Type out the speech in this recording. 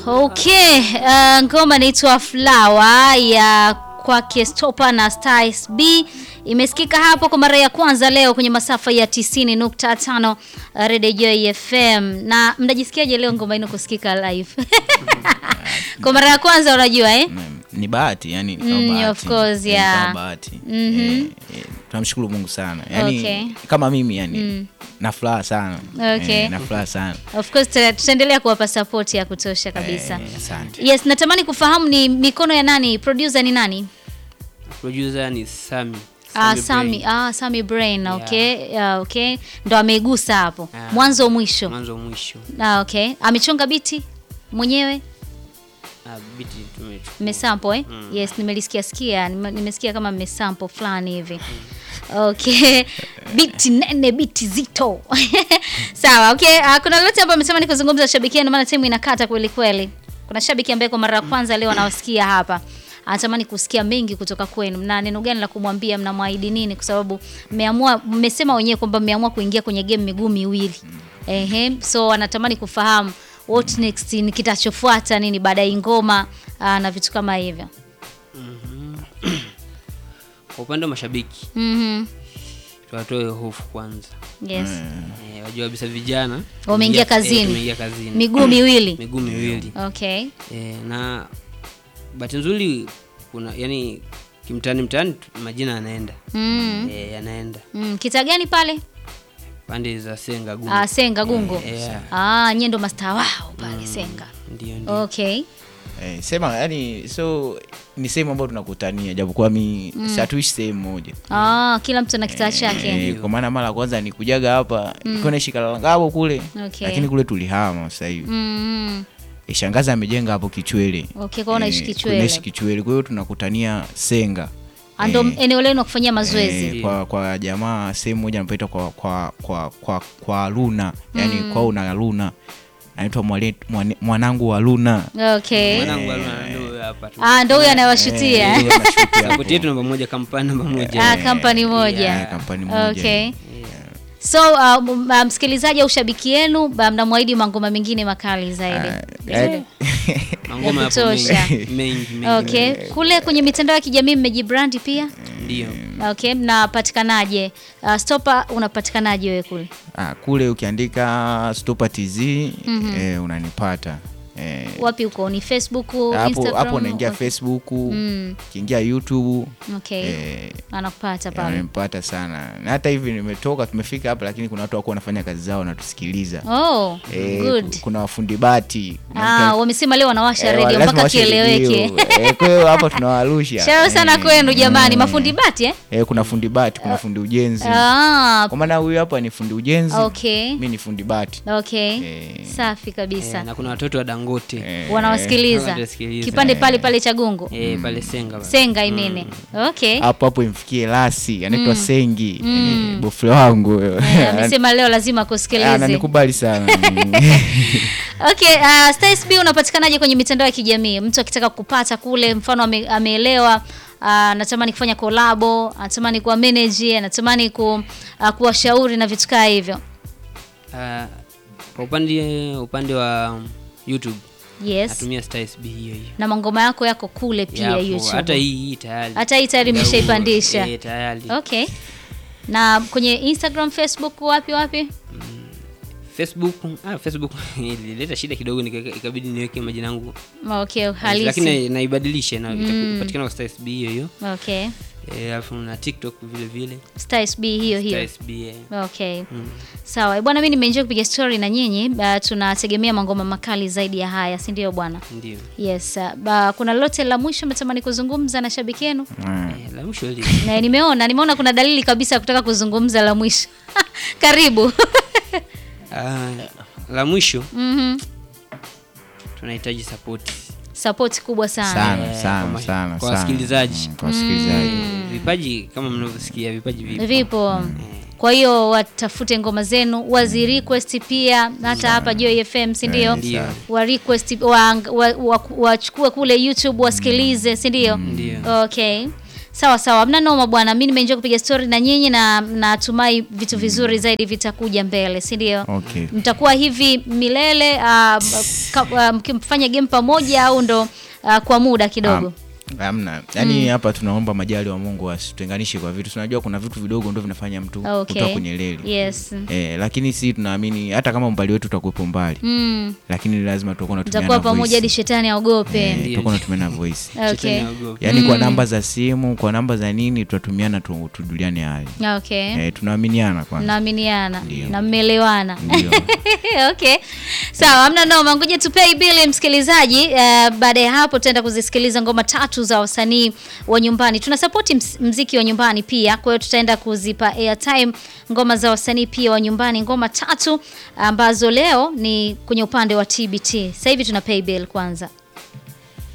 Okay, uh, ngoma inaitwa Flower ya kwake Stopa na Styles B imesikika hapo kwa mara ya kwanza leo kwenye masafa ya 90.5 Radio Joy FM. Na mnajisikiaje leo ngoma ino kusikika live? kwa mara ya kwanza unajua eh? Mm, ni bahati yani ni kama Mm, bahati. of course, Eh, yeah. kama bahati Mhm. Eh, eh, tunamshukuru Mungu sana yani Okay. kama mimi yani na furaha sana Okay. Eh, na furaha sana Of course tuta- tutaendelea kuwapa support ya kutosha kabisa. Eh, asante Yes, natamani kufahamu ni mikono ya nani? Producer ni nani? Producer ni Sami. Ah, Sami Sami, Brain. ah, Sami Brain, okay. Ah, okay. Ndo ameigusa hapo. Ah. Mwanzo mwisho. Mwanzo mwisho. Ah, okay. Amechonga biti mwenyewe? Ah, biti tumechukua. Mmesample eh? Yes, nimelisikia sikia, nime- nimesikia kama mmesample fulani hivi. Okay. Biti nene, biti zito. Sawa, okay. Uh, kuna lolote ambayo amesema ni kuzungumza shabiki yenu maana timu inakata kweli kweli. Kuna shabiki ambaye kwa mara ya kwanza leo anawasikia hapa. Anatamani kusikia mengi kutoka kwenu. Mna neno gani la kumwambia, mnamwahidi nini kwa sababu mmeamua mmesema wenyewe kwamba mmeamua kuingia kwenye game miguu miwili. Ehe, so anatamani kufahamu what next ni kitachofuata nini baada ya ngoma uh, na vitu kama hivyo. Kwa upande wa mashabiki Mhm. tuwatoe hofu kwanza. Yes. Eh, wajua kabisa vijana Wameingia tumeingia- kazini. eh, tumeingia kazini. Miguu miwili. Miguu miwili. Okay. Eh, na bahati nzuri kuna yani kimtani mtani tu- majina yanaenda. Mm. Eh, yanaenda. Mm. Kita gani pale? Pande za Senga Gungu. Ah, Senga Gungo. Eh, yeah. Ah, nyie ndo master wao pale Senga. Ndio ndio. Okay. eh, sema yani so ni sehemu ambayo tunakutania japokuwa mi mm. hatuishi sehemu moja Ah, kila mtu ana kitaa chake. Eh, kwa maana mara ya kwanza nikujaga hapa mm. naishi Kalalangabo kule Okay. lakini kule tulihama sasa hivi Mm. Eh, shangazi amejenga hapo Kichwele Okay, kwa unaishi Eh, Kichwele. naishi Kichwele kwa hiyo tunakutania Senga Ah, Ndo eneo lenu la kufanyia mazoezi. Eh, kwa, kwa jamaa sehemu moja anapaita kwa, kwa, kwa, kwa, kwa Luna yani kwao na Luna anaitwa mwale- mwane- mwanangu wa Luna Okay. Mwanangu alikuwa ndio hapa tu. Ah, ndo huyo anayewashutia. Eh, ndio anashuti hapo. Support yetu namba moja kampani namba moja. Ah, kampani moja. Eh, kampani moja Okay. So uh, m- uh, msikilizaji au shabiki yenu uh, mnamwahidi mangoma mengine makali zaidi. Eh, Mangoma Ya yapo kutosha. mengi, mengi, mengi. Okay. Kule kwenye mitandao ya kijamii mmejibrandi pia? Ndio. Okay, mnapatikanaje? Uh, Stopa unapatikanaje wewe kule? ah, kule ukiandika Stopa TZ eh, unanipata eh, Wapi huko? Ni Facebook, hapo Instagram? hapo unaingia Okay. Facebook Mm, ukiingia YouTube okay. eh, Anakupata pale. unanipata sana na hata hivi nimetoka tumefika hapa lakini kuna watu wako wanafanya kazi zao wanatusikiliza Oh, Eh, good. ku- kuna wafundi bati kuna Ah, mtu- wamesema leo wanawasha eh, radio lazima mpaka washe kieleweke. redio. Eh, kwa hiyo hapa tunawarusha Sharo sana Eh, kwenu jamani, mm. mafundi bati eh? eh, kuna fundi bati kuna fundi ujenzi Ah, kwa maana huyu hapa ni fundi ujenzi okay. mi ni fundi bati Okay. Eh. Safi kabisa. Eh, na kuna watoto wa Dangote. Eh, Wanawasikiliza. Wanawasikiliza. Kipande pale pale cha Gungu. Eh, pale Senga. pale. Senga imene. Okay. hapo hapo imfikie lasi anaitwa sengi eh, bofle wangu Eh, Amesema leo lazima kusikilize. ananikubali sana Okay, uh, Styles B unapatikanaje kwenye mitandao ya kijamii? Mtu akitaka kupata kule, mfano ame, ameelewa uh, anatamani kufanya kolabo, anatamani kuwa manager, anatamani ku, uh, kuwashauri na vitu kaa hivyo. Ah, kwa upande upande wa YouTube Yes. natumia Styles B hiyo hiyo. Na mangoma yako yako kule pia Yapo, YouTube. Hata hii hii tayari. Hata hii tayari Muda imeshaipandisha. huu, Eh, tayari. Okay. Na kwenye Instagram, Facebook wapi wapi? Facebook, ah, Facebook ilileta shida kidogo nika- ikabidi niweke majina yangu. Okay, halisi. Lakini na- naibadilisha na itapatikana kwa Styles B hiyo hiyo. Okay. Eh, alafu na TikTok vile vile. Styles B hiyo hiyo. Styles B. eh. Okay. Mm. Sawa. Eh, Bwana mimi nimeenjoy kupiga story na nyinyi. Uh, tunategemea mangoma makali zaidi ya haya, si ndio bwana? Ndio. Yes. Uh, ba, kuna lolote la mwisho mnatamani kuzungumza na shabiki yenu? Eh, la mwisho hili. Na nimeona nimeona kuna dalili kabisa ya kutaka kuzungumza la mwisho. Karibu. Ah, la mwisho Mhm. tunahitaji support. Support kubwa sana. sana Eh, sana kwa- sana kwa sana. wasikilizaji. Mm, kwa wasikilizaji Eh, Vipaji kama mnavyosikia vipaji vipo. Vipo. Kwa hiyo watafute ngoma zenu, wazi request pia hata hapa Joy FM, si ndio? Ndio. Wa request wa- wa- wa- wachukue kule YouTube wasikilize, si ndio? Ndio. Okay. Sawa sawa, mna noma bwana. Mimi nimeenjoy kupiga story na nyinyi na natumai vitu vizuri zaidi vitakuja mbele, si ndio? Okay. Mtakuwa hivi milele ah, ka- ah, mkifanya game pamoja au ndo ah, kwa muda kidogo? Hamna. Yaani hapa tunaomba majali wa Mungu asitutenganishe kwa vitu. Tunajua kuna vitu vidogo ndio vinafanya mtu Okay. kutoka kwenye reli. Yes. Eh, lakini si tunaamini hata kama umbali wetu utakuwepo mbali, Mm. lakini lazima tutakuwa Mtakuwa tunatumiana pamoja hadi voice. shetani aogope. Eh, Ndiyo. tutakuwa tunatumiana voice. Okay. Shetani haogopi. Yaani kwa namba za simu, kwa namba za nini tutatumiana tu, tujuliane hali. Okay. Eh, tunaaminiana kwanza. Mnaaminiana Ndio. na mmeelewana. Ndio. okay sawa hamna noma ngoja tupei bili msikilizaji uh, baada ya hapo tutaenda kuzisikiliza ngoma tatu za wasanii wa nyumbani tuna sapoti mziki wa nyumbani pia kwa hiyo tutaenda kuzipa airtime ngoma za wasanii pia wa nyumbani ngoma tatu ambazo leo ni kwenye upande wa tbt sasa hivi tuna pay bill kwanza